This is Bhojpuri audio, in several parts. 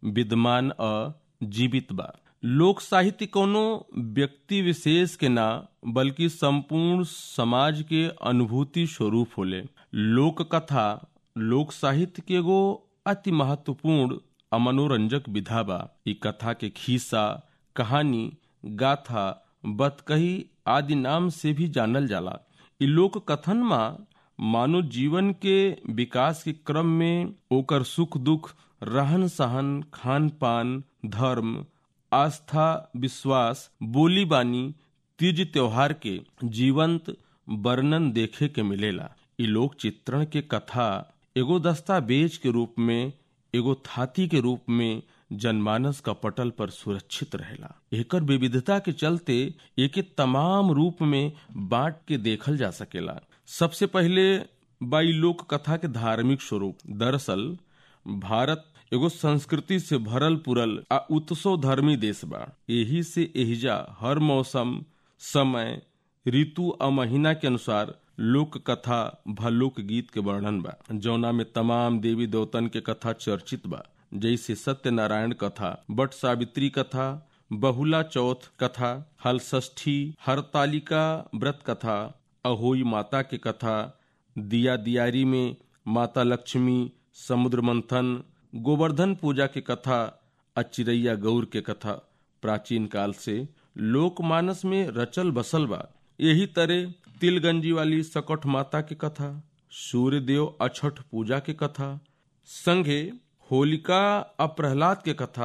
विद्यमान अ जीवित बा लोक साहित्य कोनो व्यक्ति विशेष के ना बल्कि संपूर्ण समाज के अनुभूति स्वरूप होले लोक कथा लोक साहित्य के एगो अति महत्वपूर्ण आ मनोरंजक विधा बा ई कथा के खीसा कहानी गाथा बतकही आदि नाम से भी जानल जाला ई लोक कथन मा मानव जीवन के विकास के क्रम में ओकर सुख दुख रहन सहन खान पान धर्म आस्था विश्वास बोली बानी तीज त्योहार के जीवंत वर्णन देखे के मिलेला ई लोक चित्रण के कथा एगो दस्तावेज के रूप में एगो थाती के रूप में जनमानस का पटल पर सुरक्षित रहेला एकर विविधता के चलते एके तमाम रूप में बांट के देखल जा सकेला सबसे पहले बाई लोक कथा के धार्मिक स्वरूप दरअसल भारत एगो संस्कृति से भरल पुरल आ उत्सव धर्मी देश बा एही से एहिजा हर मौसम समय ऋतु आ महीना के अनुसार लोक कथा भ लोक गीत के वर्णन बा जौना में तमाम देवी देवतन के कथा चर्चित बा जैसे सत्यनारायण कथा बट सावित्री कथा बहुला चौथ कथा हलषष्ठी हरतालिका व्रत कथा अहोई माता के कथा दिया दियारी में माता लक्ष्मी समुद्र मंथन गोवर्धन पूजा के कथा अचिरैया गौर के कथा प्राचीन काल से लोकमानस में रचल बसल बा यही तरह तिलगंजी वाली सकट माता की कथा सूर्यदेव अछठ पूजा की कथा संगे होलिका आ प्रहलाद के कथा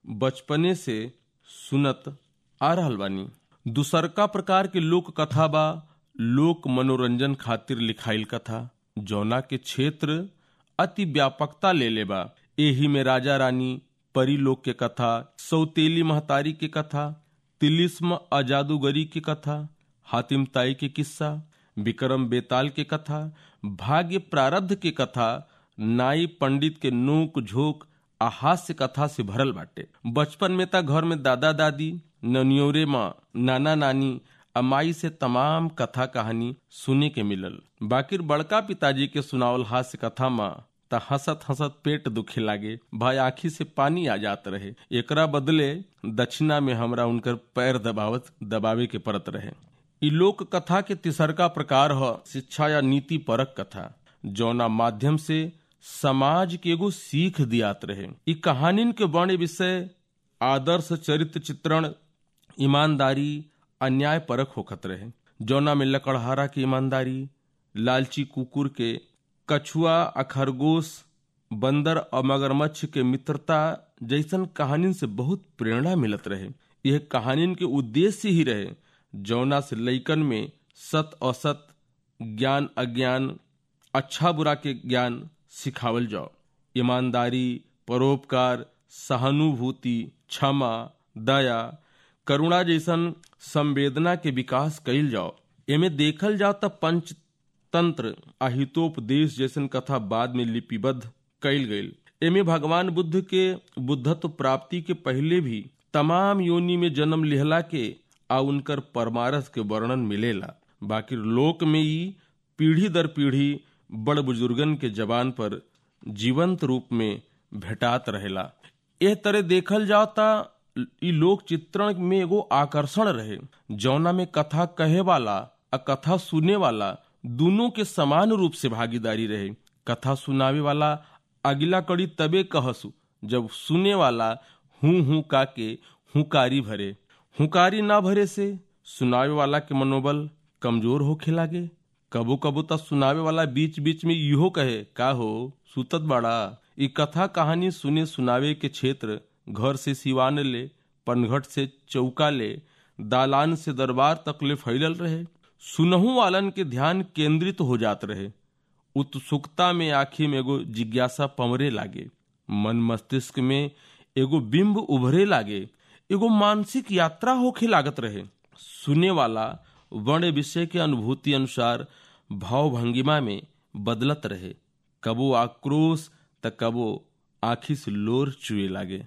बचपने से सुनत आ रहल बानी दूसरका प्रकार के लोक कथा बा लोक मनोरंजन खातिर लिखाइल कथा जौना के क्षेत्र अति व्यापकता ले ले बा एही में राजा रानी परिलोक के कथा सौतेली महतारी के कथा तिलिस्म अजादूगरी की कथा हातिम ताई के किस्सा विक्रम बेताल के कथा भाग्य प्रारब्ध के कथा नाई पंडित के नोक झोंक आ हास्य कथा से भरल बाटे बचपन में ता घर में दादा दादी ननियोरे माँ नाना नानी अमाई से तमाम कथा कहानी सुने के मिलल बाकिर बड़का पिताजी के सुनावल हास्य कथा माँ त हंसत हंसत पेट दुखे लागे भाई आखी से पानी आ जात रहे एकरा बदले दक्षिणा में हमरा उनकर पैर दबावत दबावे के परत रहे इ लोक कथा के तिसरका प्रकार ह शिक्षा या नीति परक कथा जौना माध्यम से समाज के एगो सीख दियात रहे इ कहानिन के बड़े विषय आदर्श चरित्र चित्रण ईमानदारी अन्याय परक होखत रहे जौना में लकड़हारा की ईमानदारी लालची कुकुर के कछुआ आ खरगोश बंदर और मगरमच्छ के मित्रता जैसन कहानिन से बहुत प्रेरणा मिलत रहे यह कहानिन के उद्देश्य ही रहे जौना से लैकन में सत असत ज्ञान अज्ञान अच्छा बुरा के ज्ञान सिखावल जाओ ईमानदारी परोपकार सहानुभूति क्षमा दया करुणा जैसन संवेदना के विकास कैल जाओ एमे देखल जाओ त पंचतंत्र अहितोपदेश जैसन कथा बाद में लिपिबद्ध कैल गईल एमे भगवान बुद्ध के बुद्धत्व प्राप्ति के पहले भी तमाम योनि में जन्म लिहला के आ उनकर परमारथ के वर्णन मिलेला बाकी लोक में ही पीढ़ी दर पीढ़ी बड़ बुजुर्गन के जबान पर जीवंत रूप में भेटात रहेला एह तरह देखल जाता इ लोक चित्रण में एगो आकर्षण रहे जौना में कथा कहे वाला आ कथा सुने वाला दोनों के समान रूप से भागीदारी रहे कथा सुनावे वाला अगला कड़ी तबे कहसु जब सुने वाला हूं हूं का के हुकारी भरे हुकारी ना भरे से सुनावे वाला के मनोबल कमजोर होखे लागे कबो कबो तक सुनावे वाला बीच बीच में इहो कहे का हो सुतत बड़ा ई कथा कहानी सुने सुनावे के क्षेत्र घर से सिवान ले पनघट से चौका ले दालान से दरबार तक ले फैलल रहे सुनहु वालन के ध्यान केंद्रित हो जात रहे उत्सुकता में आखिर में एगो जिज्ञासा पमरे लागे मन मस्तिष्क में एगो बिंब उभरे लागे एगो मानसिक यात्रा होखे लागत रहे सुने वाला वर्ण विषय के अनुभूति अनुसार भाव भंगिमा में बदलत रहे कबो आक्रोश त कबो आखी से लोर चुए लागे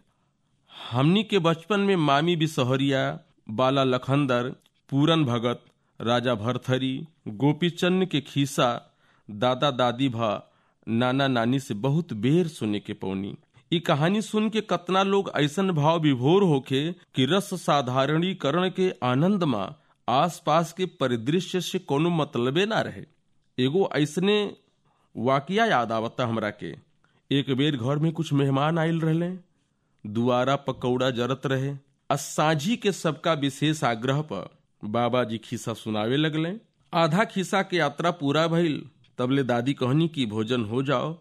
हमनी के बचपन में मामी बिसहरिया बाला लखंदर पूरन भगत राजा भरथरी गोपीचंद के खीसा दादा दादी भा नाना नानी से बहुत बेर सुने के पौनी ई कहानी सुन के कतना लोग ऐसन भाव विभोर होके कि रस साधारणीकरण के आनंद में आसपास के परिदृश्य से कोनो मतलबे ना रहे एगो ऐसने वाकिया याद आवता हमरा के एक बेर घर में कुछ मेहमान आयल रहले दुआरा पकौड़ा जरत रहे आ साझी के सबका विशेष आग्रह पर बाबा जी खिस्सा सुनावे लगले आधा खिस्सा के यात्रा पूरा भइल तबले दादी कहनी की भोजन हो जाओ